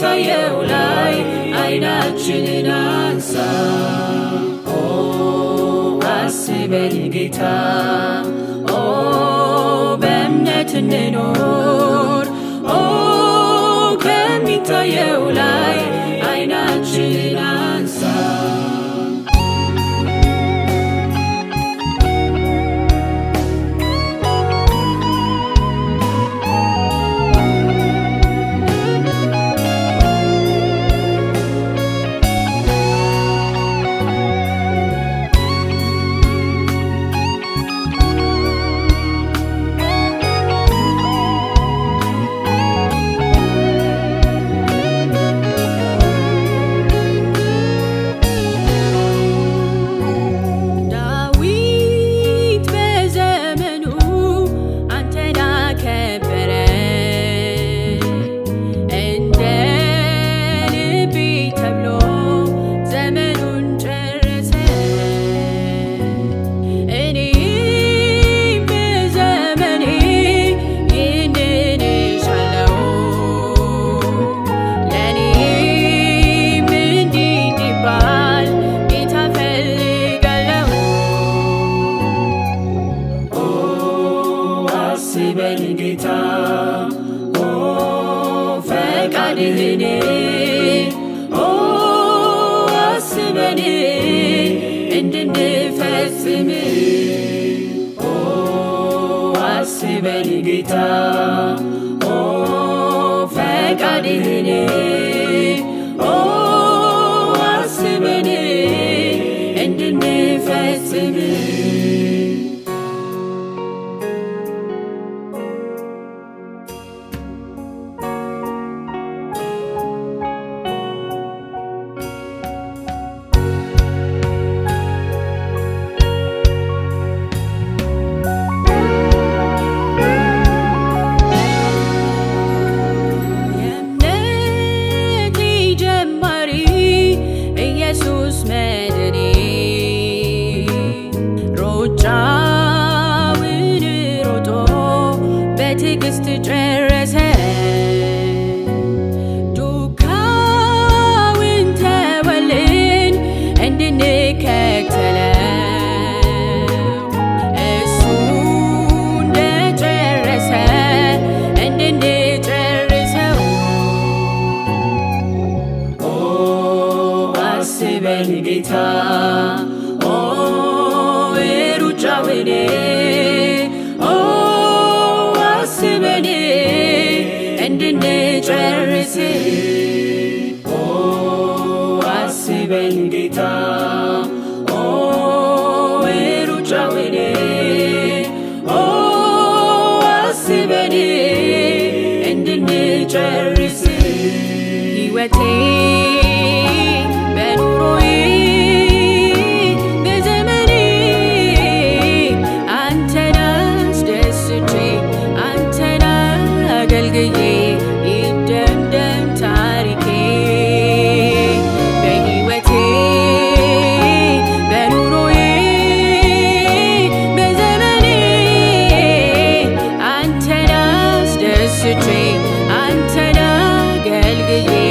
ከሚታየው ላይ አይናችንን አንሳ ኦ አስበን ጌታ ኦ በእምነት እንኖር ኦ ከሚታየው ላይ አይናችንን አንሳ ዳዊት በዘመኑ አንተን አከበረ እንደ ልቤ ተብሎ ዘመኑን ጨረሰ። እኔም በዘመኔ ይህንን እሻለሁ ለእኔም እንዲህ እንዲባል ጌታ ፈልጋለሁ። ኦ አስበን ጌታ ኦ ፈቃድህን ኦ አስበን እንድንፈጽም ኦ አስበን ጌታ ኦ ፈቃድህን ኦ አስበን እንድንፈጽም የእምነቴ ጀማሪ ኢየሱስ መድኔ ሩጫውን ሮጦ በትዕግስት ጨረሰ። ዱካውን ተወልን እንድንከተለው እሱ እንደጨረሰ እንድንጨርሰው ኦ አስበን ጌታ ኦ ሩጫውን ኦ አስበን እንድንጨርስ ኦ አስበን ጌታ ኦ ሩጫውን ኦ አስበን እንድንጨርስ ሕይወቴ በኑሮዬ በዘመኔ አንተን አስደስቼ አንተን አገልግዬ ይደምደም ታሪኬ በሕይወቴ በኑሮዬ በዘመኔ አንተን አስደስቼ አንተን አገልግዬ